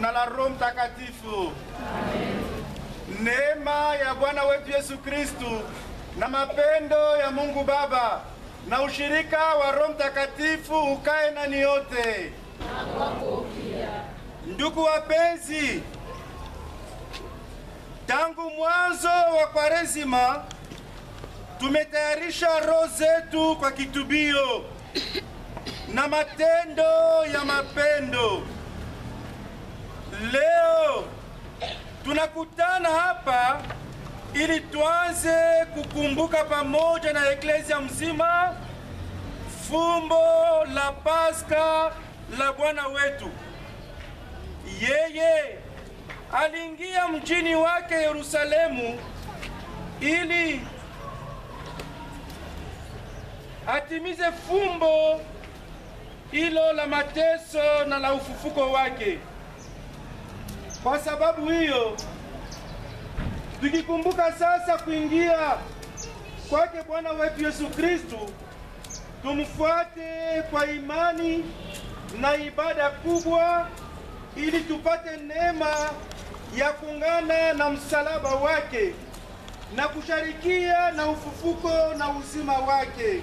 na la Roho Mtakatifu. Neema ya Bwana wetu Yesu Kristu na mapendo ya Mungu Baba na ushirika wa Roho Mtakatifu ukae nani yote. Ndugu wapenzi, tangu mwanzo wa Kwaresima tumetayarisha roho zetu kwa kitubio na matendo ya mapendo. Leo tunakutana hapa ili tuanze kukumbuka pamoja na eklezia mzima fumbo la Pasaka la Bwana wetu. Yeye aliingia mjini wake Yerusalemu ili atimize fumbo hilo la mateso na la ufufuko wake. Kwa sababu hiyo, tukikumbuka sasa kuingia kwake Bwana wetu Yesu Kristu, tumfuate kwa imani na ibada kubwa, ili tupate neema ya kuungana na msalaba wake na kusharikia na ufufuko na uzima wake.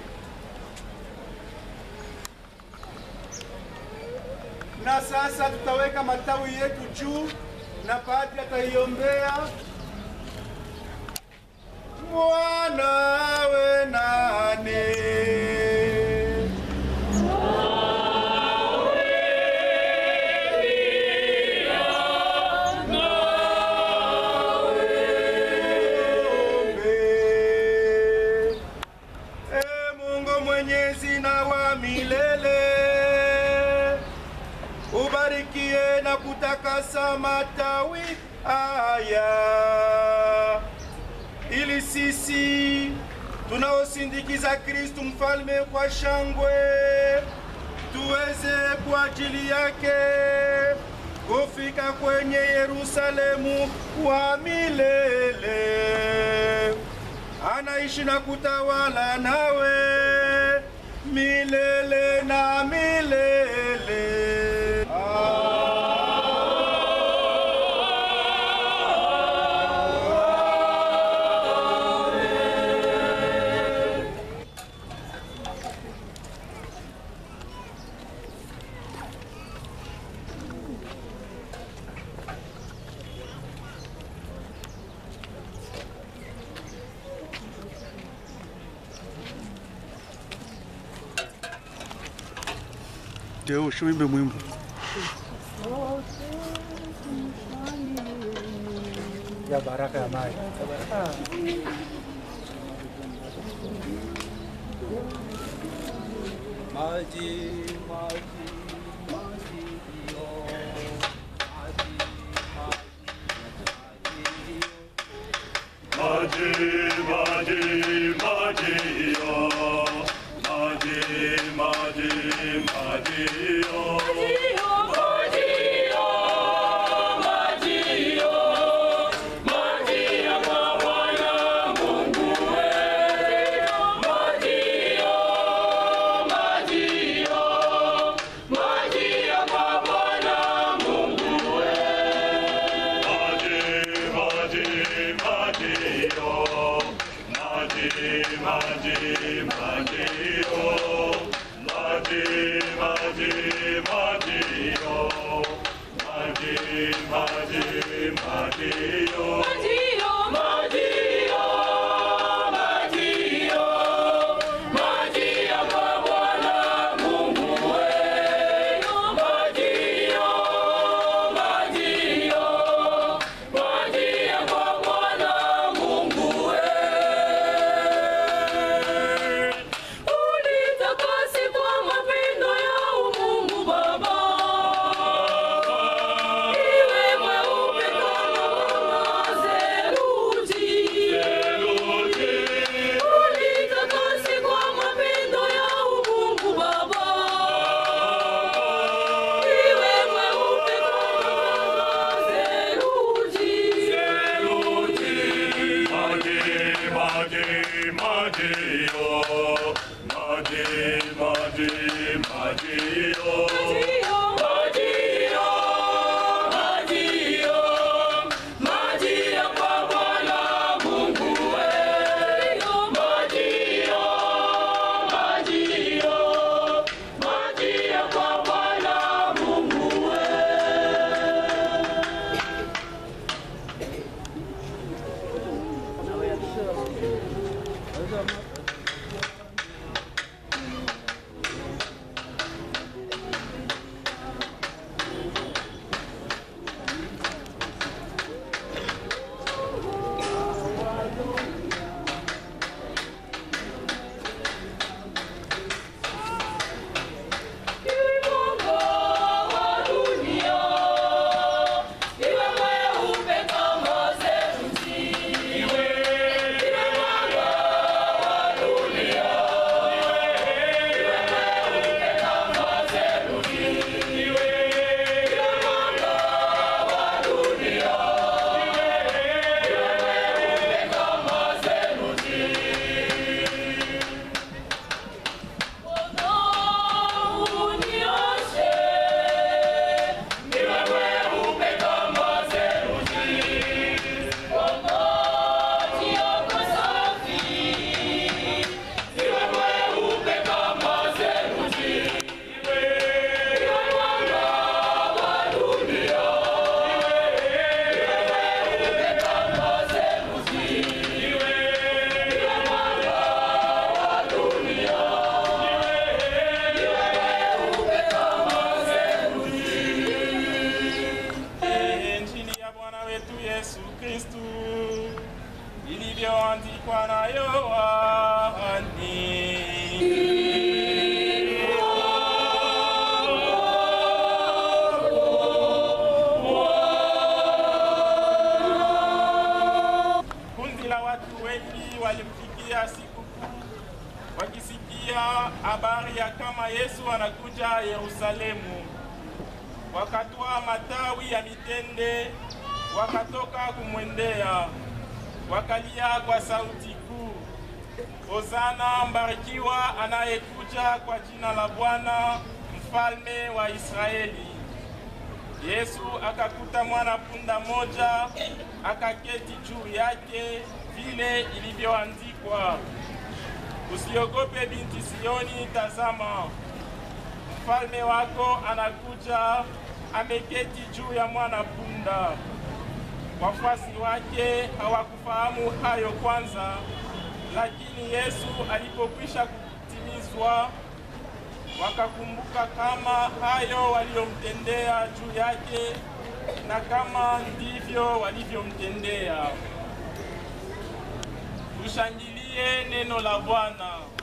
Na sasa tutaweka matawi yetu juu na padri ataiombea. Mwanawe nani? Tuombe. E Mungu mwenyezi na wa milele, ubarikie na kutakasa matawi haya, ili sisi tunaosindikiza Kristu mfalme kwa shangwe tuweze kwa ajili yake kufika kwenye Yerusalemu wa milele. Anaishi na kutawala nawe milele na milele. Ndio ushimbe mwimbo. ya baraka ya maji. Maji, maji, maji, yo. Maji, maji, maji, Maji, maji, maji, yo. Maji, maji, maji, yo. Maji, maji, maji, yo. Maji, maji, maji, yo. Maji, maji, maji, yo. Maji, maji, maji, yo. Ulitakase kwa mapendo ya Mungu Baba, iwe mweupe kama mwangaze Kristu ilivyoandikwa na Yohani. Kundi la watu wengi walimfikia sikukuu wakisikia habari ya kama Yesu anakuja Yerusalemu. Wakatwaa matawi ya mitende, wakatoka kumwendea, wakalia kwa sauti kuu, Hosana, mbarikiwa anayekuja kwa jina la Bwana, mfalme wa Israeli. Yesu akakuta mwana punda moja, akaketi juu yake, vile ilivyoandikwa, usiogope binti Sioni, tazama mfalme wako anakuja, ameketi juu ya mwana punda. Wafuasi wake hawakufahamu hayo kwanza, lakini Yesu alipokwisha kutimizwa wakakumbuka kama hayo waliomtendea juu yake na kama ndivyo walivyomtendea. Tushangilie neno la Bwana.